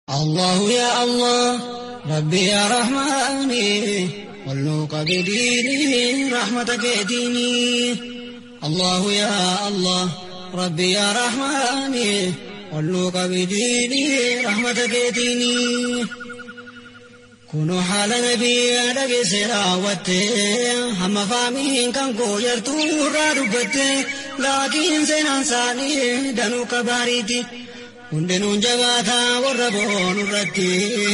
الله يا الله ربي يا رحماني والنوق بديني رحمتك ديني الله يا الله ربي يا رحماني والنوق بديني رحمتك ديني كونوا حال نبي أدق سراوت هم فامين كان كو يرتو رادبت لكن سنان ساني دنو كباريتي hundinuun jabaataa warra boonu irratti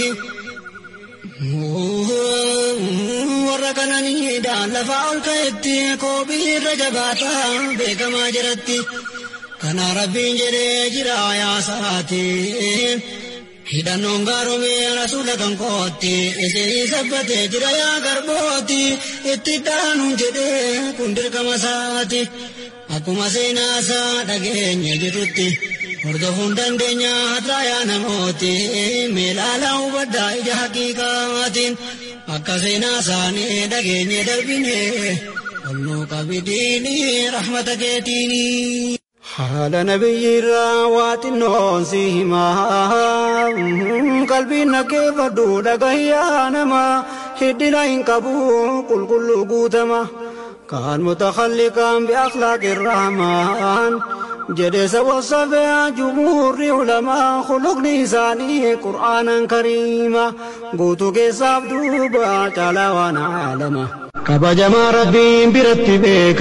warra kananiidhaan lafaa ol ka'etti koobii irra jabaataa beekamaa jiratti kana rabbiin jedhee jira yaasaati hidhannoon gaaromee rasuula kan kootti isee sabbatee jira yaa garbooti itti dhaanuun jedhee kun dirqama isaati akkuma seenaasaa dhageenye jirrutti hordofuun dandeenya hadraayaa namooti meelaalaa hubaddaa ija haqiiqaatiin akka seenaa isaanii dhageenye darbine olnuu qabidiini rahmata keetiini. haala nabiyyiirraa waa xinnoon si himaa qalbiin nakkeeffadhu dhagahiyyaa namaa hiddina hin qabu qulqulluu guutama kaan mutakalliqaan biakhlaaqi irrahmaan jedhe sabosafee jumhuurri ulamaa khuluqni isaanii qur'aanan kariima guutuu keessaaf duuba caalaa waan aalama kabajamaa rabbiin biratti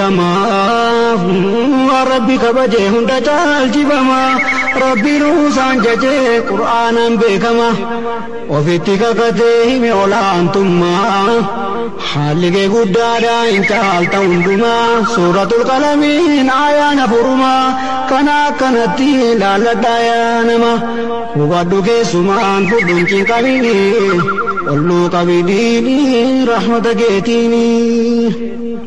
beekamaa rabbi kabajee hunda caalchifamaa rabbi ruusaan jajee qur'aanan beekama ofitti kakatee hime olaantummaa haalli kee guddaadha hin caalta hundumaa suuratul qalamiin ayaana furumaa kana akkanatti laalladhaa yaa nama hubadhu keessumaan fudhuun cinqabini olluu qabidiini rahmata keetiini.